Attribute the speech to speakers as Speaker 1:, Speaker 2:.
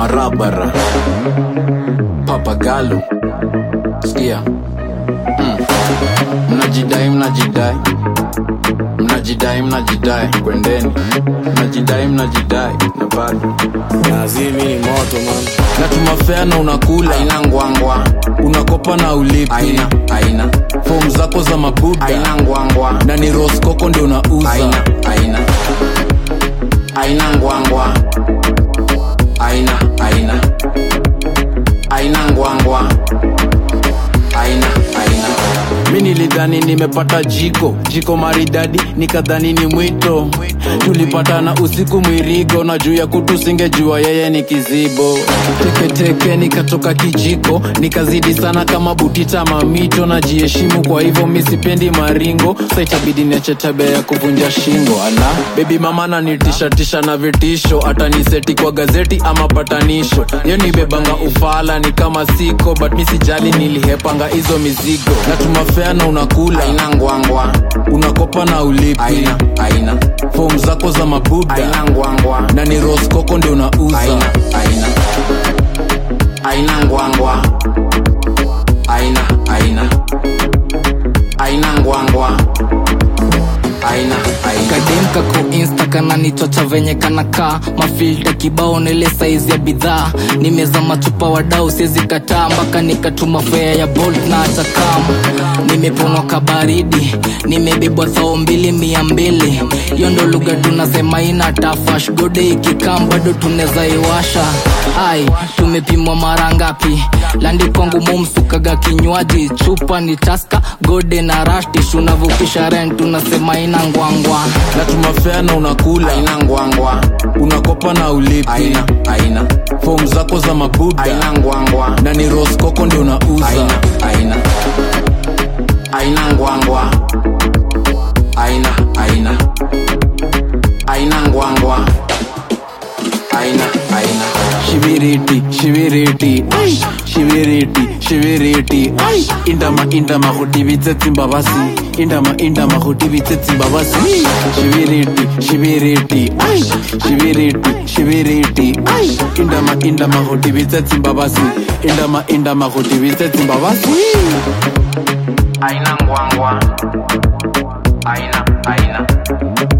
Speaker 1: barabara papagalo sikia mm. mnajidai mnajidai mnajidai mnajidai kwendeni mnajidai mnajidai na bado
Speaker 2: nazimi ni moto man
Speaker 1: natuma fea na unakula
Speaker 3: aina ngwangwa
Speaker 1: unakopa na ulipi
Speaker 3: aina aina
Speaker 1: fom zako za mabuda
Speaker 3: aina ngwangwa
Speaker 1: na ni roskoko ndio unauza
Speaker 3: aina aina aina ngwangwa aina aina aina ngwangwa aina aina
Speaker 1: mi nilidhani nimepata jiko jiko maridadi nikadhani ni mwito tulipatana usiku mwirigo na juu ya kutu singejua yeye ni kizibo teketeke nikatoka kijiko nikazidi sana kama butita mamito najiheshimu kwa hivyo mi sipendi maringo sa itabidi niache tabia ya kuvunja shingo ala bebi mama nanitishatisha na vitisho ataniseti kwa gazeti ama patanisho yo nibebanga ufala ni kama siko but mi sijali nilihepanga hizo mizigo natuma fea na unakula
Speaker 3: aina ngwangwa
Speaker 1: unakopa na ulipi
Speaker 3: aina aina
Speaker 1: fom zako za mabuda
Speaker 3: aina ngwangwa
Speaker 1: na ni roskoko ndio unauza
Speaker 3: aina aina aina ngwangwa aina aina aina ngwangwa aina aina
Speaker 4: kadem kako insta kananichocha venye kanakaa mafilta kibao nile saizi ya bidhaa nimeza machupa wadau siezi kataa mpaka nikatuma fea ya bolt na atakam nimeponwa kabaridi nimebebwa thao mbili mia mbili hiyo ndo lugha tunasema ina tafash gode ikikam bado tuneza iwasha ai tumepimwa mara ngapi landi kwangu momsukaga kinywaji chupa ni taska gode na rashtish unavukisha rent tunasema ina ngwangwa
Speaker 1: natuma fea na unakula
Speaker 3: aina ngwangwa
Speaker 1: unakopa na ulipi
Speaker 3: aina aina
Speaker 1: fom zako za mabuda
Speaker 3: aina ngwangwa
Speaker 1: na ni roskoko ndio unauza
Speaker 3: aina aina aina ngwangwa aina aina aina ngwangwa aina aina
Speaker 1: shibiriti shibiriti ai shibiriti shibiriti ai indama indama hutibitsetsi mbabasi indama indama hutibitsetsi mbabasi shibiriti shibiriti ai shibiriti shibiriti ai indama indama hutibitsetsi mbabasi indama indama hutibitsetsi mbabasi
Speaker 3: aina ngwangwa aina aina